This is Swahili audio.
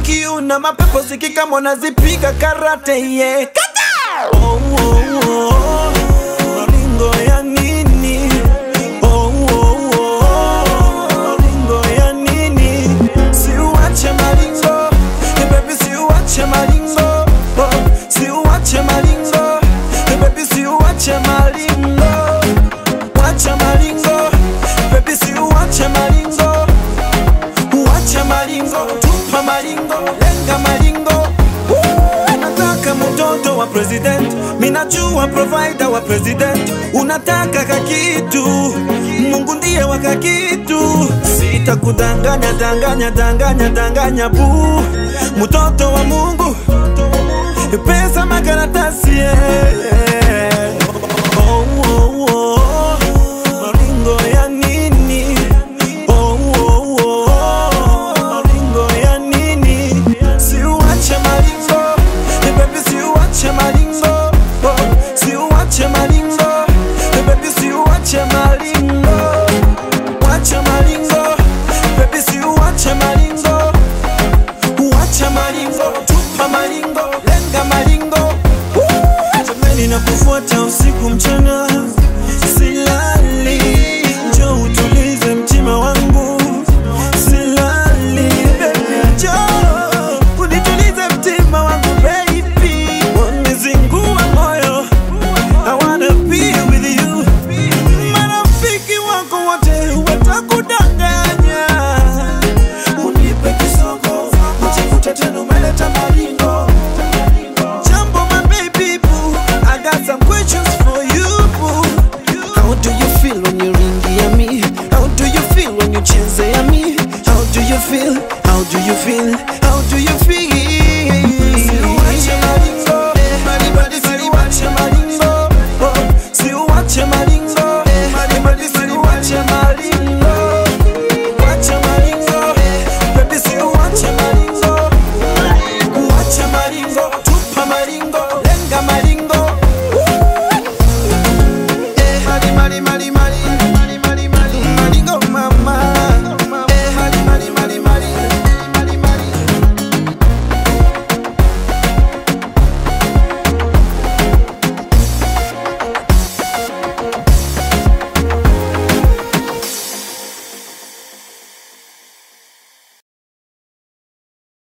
ukiuna mapepo sikika mwanazipiga karate ye kata oh, oh, oh. maringo ya nini oh, oh, oh. maringo ya nini siuache maringo Eh, baby siuache maringo oh, siuache maringo Eh, baby siuache maringo wacha maringo baby siuache maringo Uache maringo, tupa maringo, lenga maringo. Woo! Nataka mtoto wa president, minajua provider wa president. Unataka kakitu, Mungu ndiye wa kakitu. Sitakudanganya, danganya, danganya, danganya bu, mtoto wa Mungu, pesa makaratasi yeah. oh, oh, oh. Maringo ya nini? Oh, oh, oh. Maringo ya nini? Siuache maringo, Eh, baby siuache maringo. Oh, siuache maringo, Eh, baby siuache maringo. Wacha maringo, baby siuache maringo. Uache maringo, tupa maringo, lenga maringo. Woo! Jamani nakufuata usiku mchana, silali. Njoo utulize mtima wangu, silali. Baby njoo unitulize mtima wangu baby, wanizingua moyo. I wanna be with you. Marafiki wako wote watakudanganya, unipe kisogo, ujikute tena umeleta maringo. Jambo my baby boo, I got some questions for you boo. How do you feel when you ringia me? How do you feel when you chezea me? How do you feel? How do you feel? How do you feel?